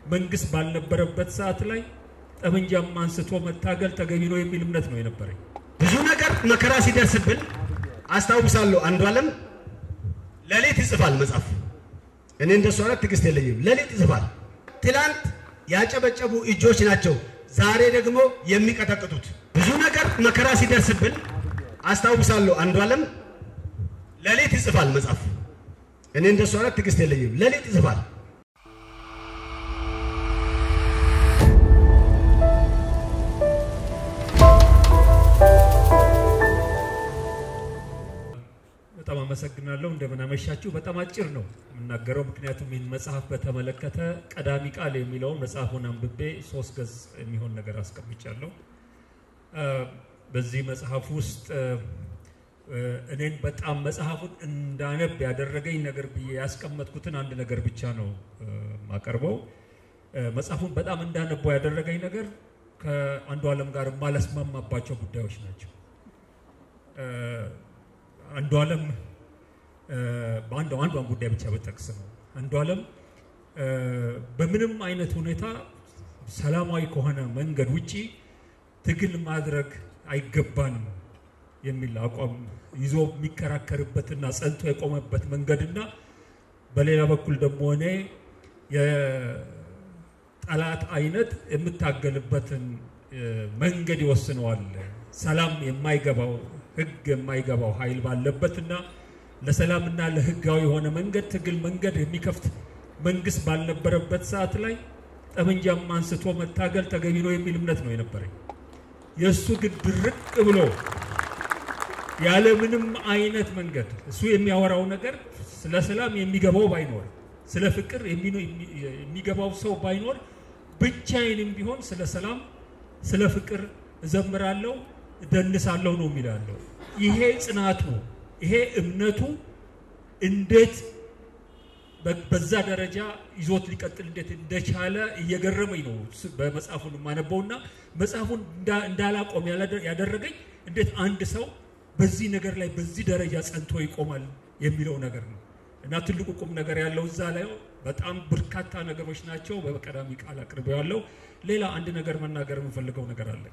መንግስት ባልነበረበት ሰዓት ላይ ጠመንጃም አንስቶ መታገል ተገቢ ነው የሚል እምነት ነው የነበረኝ። ብዙ ነገር መከራ ሲደርስብን አስታውሳለሁ። አንዱ ዓለም ሌሊት ይጽፋል መጽሐፍ። እኔ እንደሱ አይነት ትዕግስት የለኝም። ሌሊት ይጽፋል። ትላንት ያጨበጨቡ እጆች ናቸው ዛሬ ደግሞ የሚቀጠቅጡት። ብዙ ነገር መከራ ሲደርስብን አስታውሳለሁ። አንዱ ዓለም ሌሊት ይጽፋል መጽሐፍ። እኔ እንደሱ አይነት ትዕግስት የለኝም። ሌሊት ይጽፋል። በጣም አመሰግናለሁ። እንደምን አመሻችሁ። በጣም አጭር ነው የምናገረው፣ ምክንያቱም ይህን መጽሐፍ በተመለከተ ቀዳሚ ቃል የሚለውን መጽሐፉን አንብቤ ሶስት ገጽ የሚሆን ነገር አስቀምጫለሁ። በዚህ መጽሐፍ ውስጥ እኔን በጣም መጽሐፉን እንዳነብ ያደረገኝ ነገር ብዬ ያስቀመጥኩትን አንድ ነገር ብቻ ነው የማቀርበው። መጽሐፉን በጣም እንዳነበው ያደረገኝ ነገር ከአንዱ ዓለም ጋር የማለስማማባቸው ጉዳዮች ናቸው። አንዱ ዓለም በአንዱ አንዷን ጉዳይ ብቻ በጠቅስ ነው። አንዱ ዓለም በምንም አይነት ሁኔታ ሰላማዊ ከሆነ መንገድ ውጪ ትግል ማድረግ አይገባንም የሚል አቋም ይዞ የሚከራከርበትና ጸንቶ የቆመበት መንገድና በሌላ በኩል ደግሞ እኔ የጠላት አይነት የምታገልበትን መንገድ ይወስነዋል። ሰላም የማይገባው ህግ የማይገባው ኃይል ባለበትና ለሰላምና ለህጋዊ የሆነ መንገድ ትግል መንገድ የሚከፍት መንግስት ባልነበረበት ሰዓት ላይ ጠመንጃም አንስቶ መታገል ተገቢ ነው የሚል እምነት ነው የነበረኝ። የእሱ ግን ድርቅ ብሎ ያለ ምንም አይነት መንገድ እሱ የሚያወራው ነገር ስለ ሰላም የሚገባው ባይኖር፣ ስለ ፍቅር የሚገባው ሰው ባይኖር፣ ብቻዬንም ቢሆን ስለ ሰላም ስለ ፍቅር እዘምራለሁ እደንሳለሁ ነው የሚላለው። ይሄ ጽናቱ ይሄ እምነቱ እንዴት በዛ ደረጃ ይዞት ሊቀጥል እንዴት እንደቻለ እየገረመኝ ነው በመጽሐፉን የማነበውና መጽሐፉን እንዳላቆም ያደረገኝ እንዴት አንድ ሰው በዚህ ነገር ላይ በዚህ ደረጃ ጸንቶ ይቆማል የሚለው ነገር ነው እና ትልቁ ቁም ነገር ያለው እዛ ላይ በጣም በርካታ ነገሮች ናቸው። በቀዳሚ ቃል አቅርበው ያለው ሌላ አንድ ነገር መናገር የምፈልገው ነገር አለ።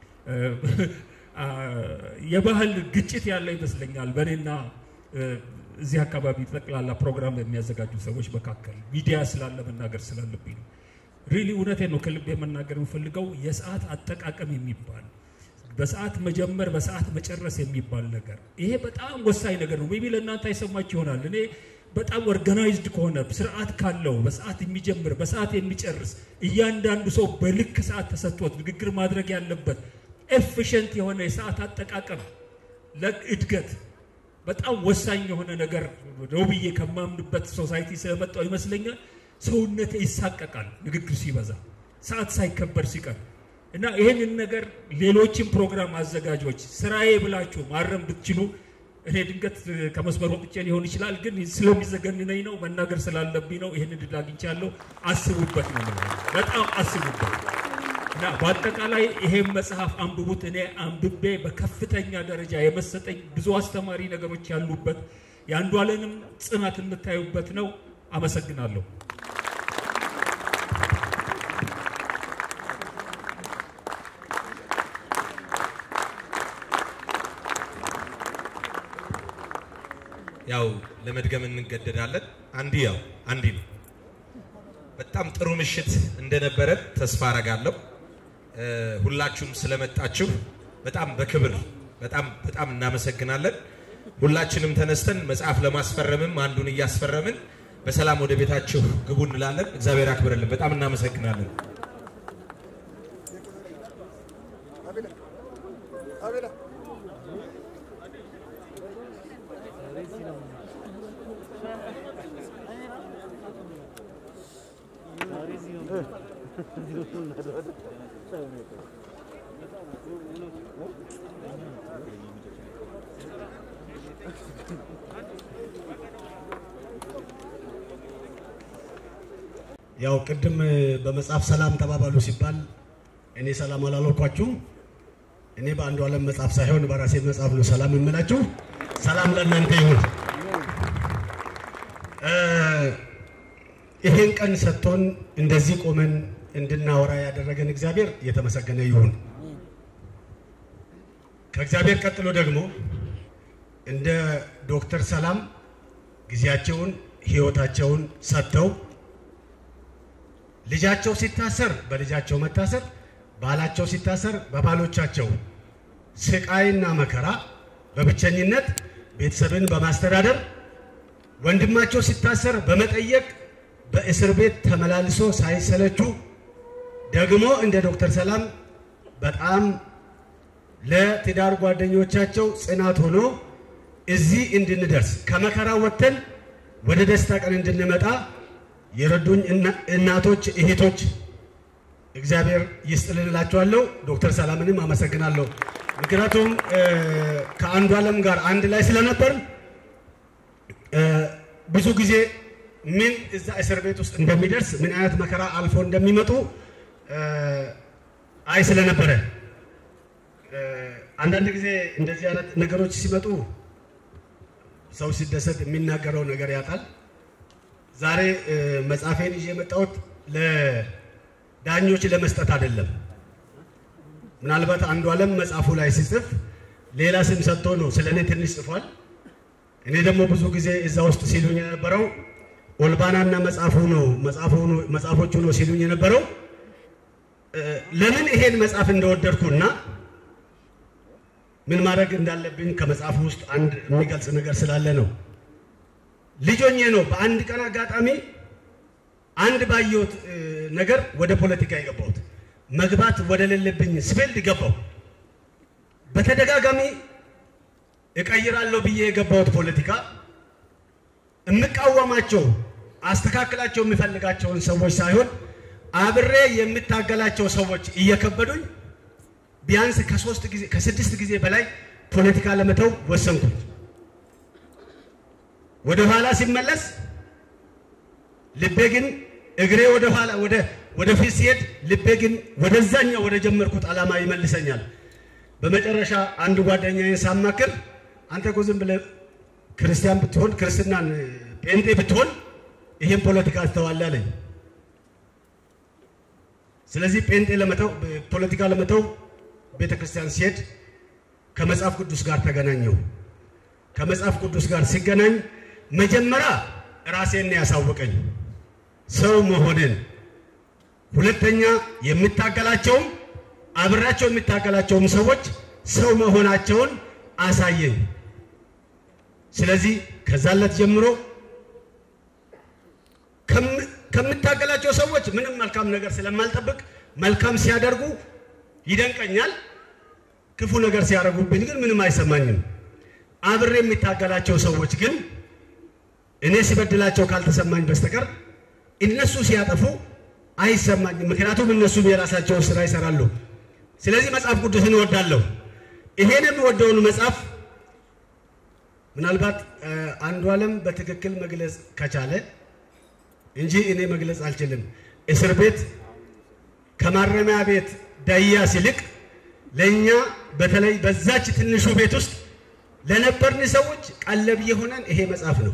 የባህል ግጭት ያለ ይመስለኛል በእኔና እዚህ አካባቢ ጠቅላላ ፕሮግራም የሚያዘጋጁ ሰዎች መካከል ሚዲያ ስላለ መናገር ስላለብኝ ነው። ሪሊ እውነቴን ነው ከልቤ መናገር የምፈልገው የሰዓት አጠቃቀም የሚባል በሰዓት መጀመር በሰዓት መጨረስ የሚባል ነገር ይሄ በጣም ወሳኝ ነገር ነው። ሜቢ ለእናንተ አይሰማችሁ ይሆናል። እኔ በጣም ኦርጋናይዝድ ከሆነ ስርዓት ካለው በሰዓት የሚጀምር በሰዓት የሚጨርስ እያንዳንዱ ሰው በልክ ሰዓት ተሰጥቶት ንግግር ማድረግ ያለበት ኤፊሽንት የሆነ የሰዓት አጠቃቀም ለእድገት በጣም ወሳኝ የሆነ ነገር ነው ብዬ ከማምንበት ሶሳይቲ ስለመጣው ይመስለኛል ሰውነቴ ይሳቀቃል ንግግር ሲበዛ ሰዓት ሳይከበር ሲቀር እና ይህንን ነገር ሌሎችን ፕሮግራም አዘጋጆች ስራዬ ብላችሁ ማረም ብትችሉ እኔ ድንገት ከመስመር ወጥቼ ሊሆን ይችላል፣ ግን ስለሚዘገንነኝ ነው መናገር ስላለብኝ ነው። ይህን እድል አግኝቻለሁ። አስቡበት ነው በጣም አስቡበት። እና በአጠቃላይ ይሄን መጽሐፍ አንብቡት። እኔ አንብቤ በከፍተኛ ደረጃ የመሰጠኝ ብዙ አስተማሪ ነገሮች ያሉበት የአንዱ ዓለምም ጽናት የምታዩበት ነው። አመሰግናለሁ። ያው ለመድገም እንገደዳለን። አንዲ ያው አንዲ ነው። በጣም ጥሩ ምሽት እንደነበረ ተስፋ አረጋለሁ። ሁላችሁም ስለመጣችሁ በጣም በክብር በጣም በጣም እናመሰግናለን። ሁላችንም ተነስተን መጽሐፍ ለማስፈረምም አንዱን እያስፈረምን በሰላም ወደ ቤታችሁ ግቡ እንላለን። እግዚአብሔር ያክብርልን። በጣም እናመሰግናለን። ያው ቅድም በመጽሐፍ ሰላም ተባባሉ ሲባል እኔ ሰላም አላልኳችሁም። እኔ በአንዱ ዓለም መጽሐፍ ሳይሆን በራሴ መጽሐፍ ነው ሰላም የምላችሁ። ሰላም ለእናንተ ይሁን። ይሄን ቀን ሰጥቶን እንደዚህ ቆመን እንድናወራ ያደረገን እግዚአብሔር የተመሰገነ ይሁን። ከእግዚአብሔር ቀጥሎ ደግሞ እንደ ዶክተር ሰላም ጊዜያቸውን ሕይወታቸውን ሰጥተው ልጃቸው ሲታሰር በልጃቸው መታሰር፣ ባላቸው ሲታሰር በባሎቻቸው ስቃይና መከራ በብቸኝነት ቤተሰብን በማስተዳደር ወንድማቸው ሲታሰር በመጠየቅ በእስር ቤት ተመላልሶ ሳይሰለቹ ደግሞ እንደ ዶክተር ሰላም በጣም ለትዳር ጓደኞቻቸው ጽናት ሆኖ እዚህ እንድንደርስ ከመከራ ወጥተን ወደ ደስታ ቀን እንድንመጣ የረዱኝ እናቶች፣ እህቶች እግዚአብሔር ይስጥልን እላቸዋለሁ። ዶክተር ሰላምንም አመሰግናለሁ። ምክንያቱም ከአንዱ ዓለም ጋር አንድ ላይ ስለነበር ብዙ ጊዜ ምን እዛ እስር ቤት ውስጥ እንደሚደርስ ምን አይነት መከራ አልፎ እንደሚመጡ አይ ስለነበረ አንዳንድ ጊዜ እንደዚህ አይነት ነገሮች ሲመጡ ሰው ሲደሰት የሚናገረው ነገር ያጣል። ዛሬ መጽሐፌን ይዤ የመጣሁት ለዳኞች ለመስጠት አይደለም። ምናልባት አንዱ ዓለም መጽሐፉ ላይ ሲጽፍ ሌላ ስም ሰጥቶ ነው ስለ እኔ ትንሽ ጽፏል። እኔ ደግሞ ብዙ ጊዜ እዛ ውስጥ ሲሉኝ የነበረው ኦልባናና መጽሐፉ ነው መጽሐፎቹ ነው ሲሉኝ የነበረው ለምን ይሄን መጽሐፍ እንደወደድኩና ምን ማድረግ እንዳለብኝ ከመጽሐፉ ውስጥ አንድ የሚገልጽ ነገር ስላለ ነው። ልጆኜ ነው በአንድ ቀን አጋጣሚ አንድ ባየሁት ነገር ወደ ፖለቲካ የገባሁት መግባት ወደ ሌለብኝ ስፌልድ ገባሁ። በተደጋጋሚ እቀይራለሁ ብዬ የገባሁት ፖለቲካ የምቃወማቸው አስተካክላቸው የምፈልጋቸውን ሰዎች ሳይሆን አብሬ የምታገላቸው ሰዎች እየከበዱኝ ቢያንስ ከሶስት ጊዜ ከስድስት ጊዜ በላይ ፖለቲካ ለመተው ወሰንኩኝ። ወደ ኋላ ሲመለስ ልቤ ግን እግሬ ወደ ኋላ ወደ ወደፊት ሲሄድ ልቤ ግን ወደዛኛው ወደ ጀመርኩት ዓላማ ይመልሰኛል። በመጨረሻ አንድ ጓደኛዬን ሳማክር አንተ እኮ ዝም ብለህ ክርስቲያን ብትሆን ክርስትናን ጴንጤ ብትሆን ይሄን ፖለቲካ ትተዋለህ አለኝ። ስለዚህ ጴንጤ ለመተው ፖለቲካ ለመተው ቤተ ክርስቲያን ሲሄድ ከመጽሐፍ ቅዱስ ጋር ተገናኘው። ከመጽሐፍ ቅዱስ ጋር ሲገናኝ መጀመሪያ ራሴን ያሳወቀኝ ሰው መሆንን፣ ሁለተኛ የምታገላቸውም አብራቸው የሚታገላቸውም ሰዎች ሰው መሆናቸውን አሳየኝ። ስለዚህ ከዛለት ጀምሮ ከምታገላቸው ሰዎች ምንም መልካም ነገር ስለማልጠብቅ መልካም ሲያደርጉ ይደንቀኛል። ክፉ ነገር ሲያደርጉብኝ ግን ምንም አይሰማኝም። አብሬ የሚታገላቸው ሰዎች ግን እኔ ሲበድላቸው ካልተሰማኝ በስተቀር እነሱ ሲያጠፉ አይሰማኝም። ምክንያቱም እነሱም የራሳቸውን ስራ ይሰራሉ። ስለዚህ መጽሐፍ ቅዱስን እወዳለሁ። ይሄን የምወደውን መጽሐፍ ምናልባት አንዱ ዓለም በትክክል መግለጽ ከቻለ እንጂ እኔ መግለጽ አልችልም። እስር ቤት ከማረሚያ ቤት ዳያስ ይልቅ ለእኛ በተለይ በዛች ትንሹ ቤት ውስጥ ለነበርን ሰዎች ቀለብ የሆነን ይሄ መጽሐፍ ነው።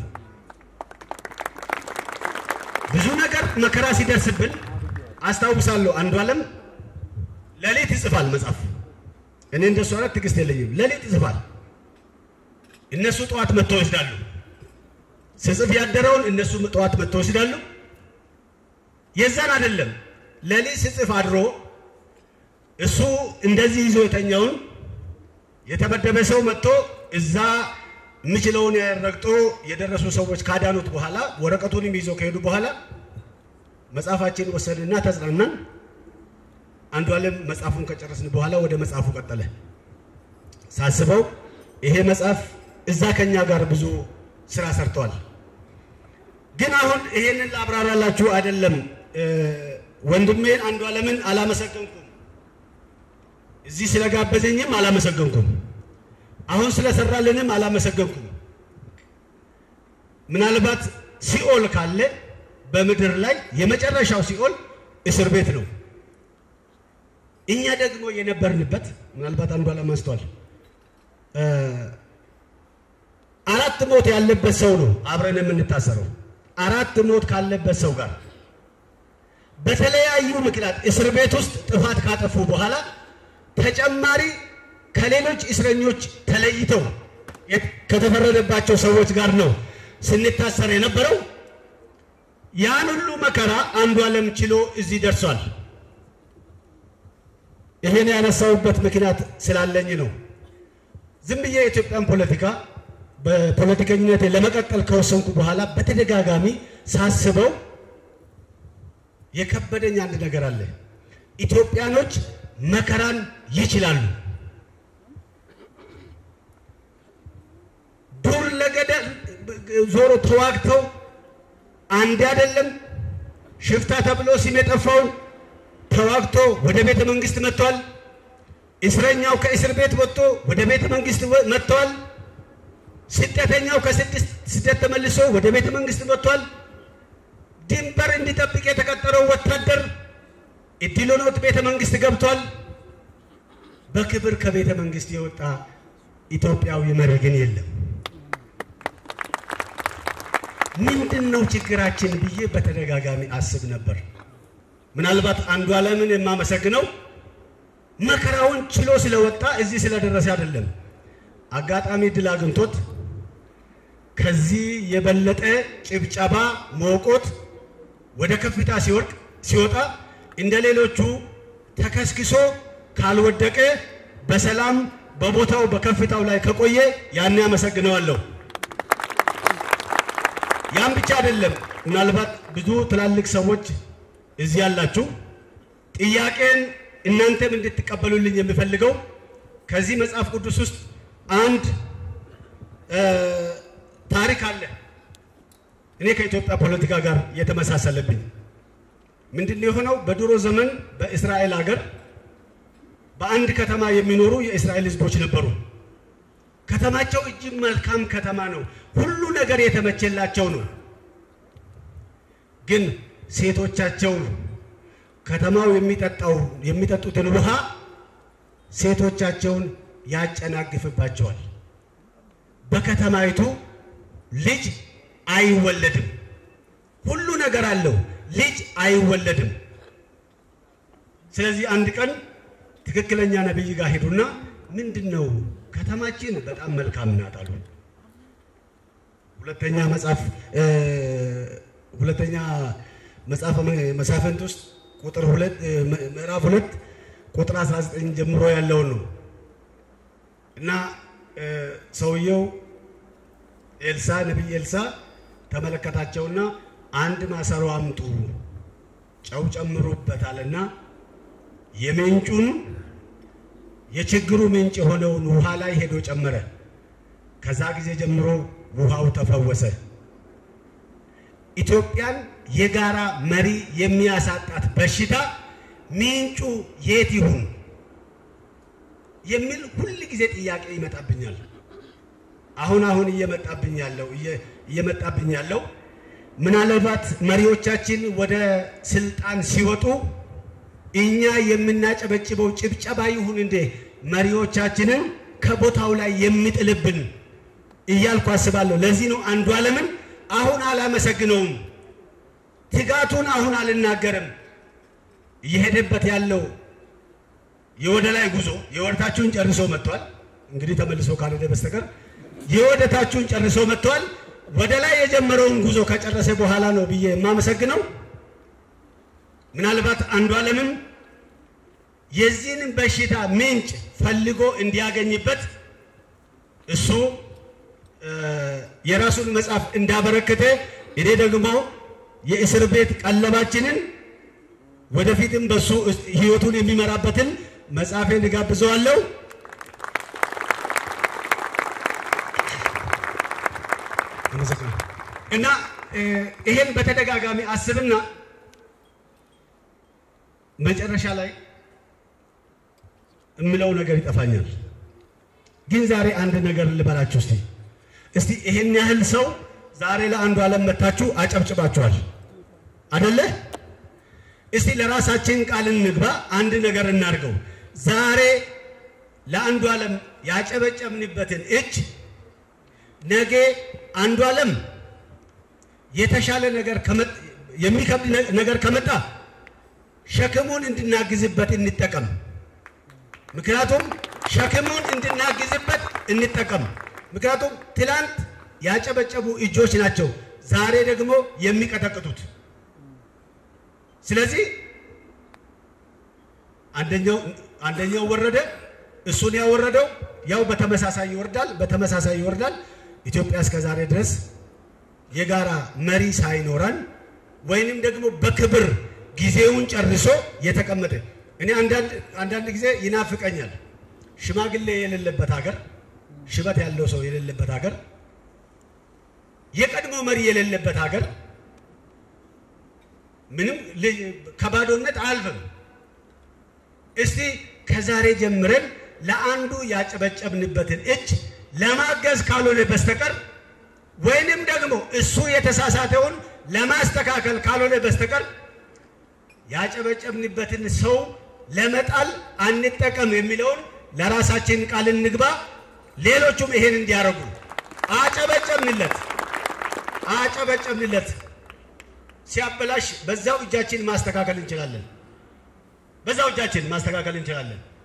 ብዙ ነገር መከራ ሲደርስብን አስታውሳለሁ። አንዱ ዓለም ሌሊት ይጽፋል መጽሐፍ። እኔ እንደሱ አይነት ትዕግስት የለኝም። ሌሊት ይጽፋል። እነሱ ጠዋት መጥተው ይወስዳሉ። ስጽፍ ያደረውን እነሱ ጠዋት መጥተው ይወስዳሉ። የዛን አይደለም ሌሊት ስጽፍ አድሮ እሱ እንደዚህ ይዞ የተኛውን የተመደበ ሰው መጥቶ እዛ የምችለውን ረግጦ የደረሱ ሰዎች ካዳኑት በኋላ ወረቀቱንም ይዞ ከሄዱ በኋላ መጽሐፋችን ወሰድና ተጽናናን። አንዱ ዓለም መጽሐፉን ከጨረስን በኋላ ወደ መጽሐፉ ቀጠለ። ሳስበው ይሄ መጽሐፍ እዛ ከኛ ጋር ብዙ ስራ ሰርተዋል። ግን አሁን ይሄንን ላብራራላችሁ አይደለም። ወንድሜን አንዱ ዓለምን አላመሰገንኩም። እዚህ ስለጋበዘኝም አላመሰገንኩም። አሁን ስለሰራልንም አላመሰገንኩም። ምናልባት ሲኦል ካለ በምድር ላይ የመጨረሻው ሲኦል እስር ቤት ነው። እኛ ደግሞ የነበርንበት ምናልባት አንዱ ዓለም አንስቷል። አራት ሞት ያለበት ሰው ነው አብረን የምንታሰረው። አራት ሞት ካለበት ሰው ጋር በተለያዩ ምክንያት እስር ቤት ውስጥ ጥፋት ካጠፉ በኋላ ተጨማሪ ከሌሎች እስረኞች ተለይተው ከተፈረደባቸው ሰዎች ጋር ነው ስንታሰር የነበረው። ያን ሁሉ መከራ አንዱ ዓለም ችሎ እዚህ ደርሷል። ይሄን ያነሳውበት ምክንያት ስላለኝ ነው። ዝም ብዬ የኢትዮጵያን ፖለቲካ በፖለቲከኝነት ለመቀጠል ከወሰንኩ በኋላ በተደጋጋሚ ሳስበው የከበደኝ አንድ ነገር አለ። ኢትዮጵያኖች መከራን ይችላሉ። ዱር ለገደል ዞሮ ተዋግተው አንድ አይደለም ሽፍታ ተብሎ ስም የጠፋውን ተዋግቶ ወደ ቤተ መንግስት መጥቷል። እስረኛው ከእስር ቤት ወጥቶ ወደ ቤተ መንግስት መጥቷል። ስደተኛው ከስደት ተመልሶ ወደ ቤተ መንግስት መጥቷል። ድንበር እንዲጠብቅ የተቀጠረው ወታደር እድል ሆኖት ቤተ መንግስት ገብቷል። በክብር ከቤተ መንግስት የወጣ ኢትዮጵያዊ መሪ ግን የለም። ምንድን ነው ችግራችን ብዬ በተደጋጋሚ አስብ ነበር። ምናልባት አንዱ ዓለምን የማመሰግነው መከራውን ችሎ ስለወጣ እዚህ ስለደረሰ አይደለም። አጋጣሚ ድል አግኝቶት ከዚህ የበለጠ ጭብጨባ መውቆት ወደ ከፍታ ሲወርቅ ሲወጣ እንደ ሌሎቹ ተከስክሶ ካልወደቀ በሰላም በቦታው በከፍታው ላይ ከቆየ ያኔ አመሰግነዋለሁ። ያም ብቻ አይደለም። ምናልባት ብዙ ትላልቅ ሰዎች እዚህ ያላችሁ ጥያቄን እናንተም እንድትቀበሉልኝ የምፈልገው ከዚህ መጽሐፍ ቅዱስ ውስጥ አንድ ታሪክ አለ። እኔ ከኢትዮጵያ ፖለቲካ ጋር የተመሳሰለብኝ ምንድን ነው የሆነው? በድሮ ዘመን በእስራኤል ሀገር በአንድ ከተማ የሚኖሩ የእስራኤል ሕዝቦች ነበሩ። ከተማቸው እጅግ መልካም ከተማ ነው። ሁሉ ነገር የተመቸላቸው ነው። ግን ሴቶቻቸው ከተማው የሚጠጣው የሚጠጡትን ውሃ ሴቶቻቸውን ያጨናግፍባቸዋል። በከተማይቱ ልጅ አይወለድም። ሁሉ ነገር አለው፣ ልጅ አይወለድም። ስለዚህ አንድ ቀን ትክክለኛ ነቢይ ጋር ሄዱና ምንድን ነው ከተማችን በጣም መልካም ናት አሉ። ሁለተኛ መጽሐፍ ሁለተኛ መጽሐፈ መሳፍንት ውስጥ ቁጥር ሁለት ምዕራፍ ሁለት ቁጥር 19 ጀምሮ ያለውን ነው እና ሰውየው ኤልሳ ነቢይ ኤልሳ ተመለከታቸውና አንድ ማሰሮ አምጡ ጨው ጨምሩበታልና የምንጩን የችግሩ ምንጭ የሆነውን ውሃ ላይ ሄዶ ጨመረ። ከዛ ጊዜ ጀምሮ ውሃው ተፈወሰ። ኢትዮጵያን የጋራ መሪ የሚያሳጣት በሽታ ምንጩ የት ይሁን የሚል ሁል ጊዜ ጥያቄ ይመጣብኛል። አሁን አሁን እየመጣብኝ ያለው እየመጣብኝ ያለው ምናልባት መሪዎቻችን ወደ ስልጣን ሲወጡ እኛ የምናጨበጭበው ጭብጨባ ይሁን እንዴ መሪዎቻችንን ከቦታው ላይ የሚጥልብን እያልኩ አስባለሁ። ለዚህ ነው አንዱ ዓለምን አሁን አላመሰግነውም፣ ትጋቱን አሁን አልናገርም። እየሄደበት ያለው የወደ ላይ ጉዞ የወደታችሁን ጨርሶ መጥቷል። እንግዲህ ተመልሶ ካልሄደ በስተቀር የወደታችሁን ጨርሶ መጥቷል። ወደ ላይ የጀመረውን ጉዞ ከጨረሰ በኋላ ነው ብዬ የማመሰግነው። ምናልባት አንዱ ዓለምም የዚህን በሽታ ምንጭ ፈልጎ እንዲያገኝበት እሱ የራሱን መጽሐፍ እንዳበረከተ እኔ ደግሞ የእስር ቤት ቀለባችንን ወደፊትም በሱ ሕይወቱን የሚመራበትን መጽሐፌን እጋብዘዋለሁ። እና ይሄን በተደጋጋሚ አስብና መጨረሻ ላይ እምለው ነገር ይጠፋኛል። ግን ዛሬ አንድ ነገር ልበላችሁ እስቲ እስቲ ይሄን ያህል ሰው ዛሬ ለአንዱ ዓለም መታችሁ አጨብጭባችኋል አደለ? እስቲ ለራሳችን ቃል እንግባ፣ አንድ ነገር እናድርገው። ዛሬ ለአንዱ ዓለም ያጨበጨብንበትን እጅ ነገ አንዱ ዓለም የተሻለ ነገር ከመ- የሚከብድ ነ- ነገር ከመጣ ሸክሙን እንድናግዝበት እንጠቀም። ምክንያቱም ሸክሙን እንድናግዝበት እንጠቀም። ምክንያቱም ትላንት ያጨበጨቡ እጆች ናቸው ዛሬ ደግሞ የሚቀጠቅጡት። ስለዚህ አንደኛው አንደኛው ወረደ፣ እሱን ያወረደው ያው በተመሳሳይ ይወርዳል፣ በተመሳሳይ ይወርዳል። ኢትዮጵያ እስከ ዛሬ ድረስ የጋራ መሪ ሳይኖረን ወይንም ደግሞ በክብር ጊዜውን ጨርሶ የተቀመጠ እኔ አንዳንድ አንዳንድ ጊዜ ይናፍቀኛል። ሽማግሌ የሌለበት ሀገር፣ ሽበት ያለው ሰው የሌለበት ሀገር፣ የቀድሞ መሪ የሌለበት ሀገር ምንም ል- ከባዶነት አያልፍም። እስቲ ከዛሬ ጀምረን ለአንዱ ያጨበጨብንበትን እጅ ለማገዝ ካልሆነ በስተቀር ወይንም ደግሞ እሱ የተሳሳተውን ለማስተካከል ካልሆነ በስተቀር ያጨበጨብንበትን ሰው ለመጣል አንጠቀም የሚለውን ለራሳችን ቃል እንግባ። ሌሎቹም ይሄን እንዲያደርጉ አጨበጨብንለት አጨበጨብንለት። ሲያበላሽ በዛው እጃችን ማስተካከል እንችላለን። በዛው እጃችን ማስተካከል እንችላለን።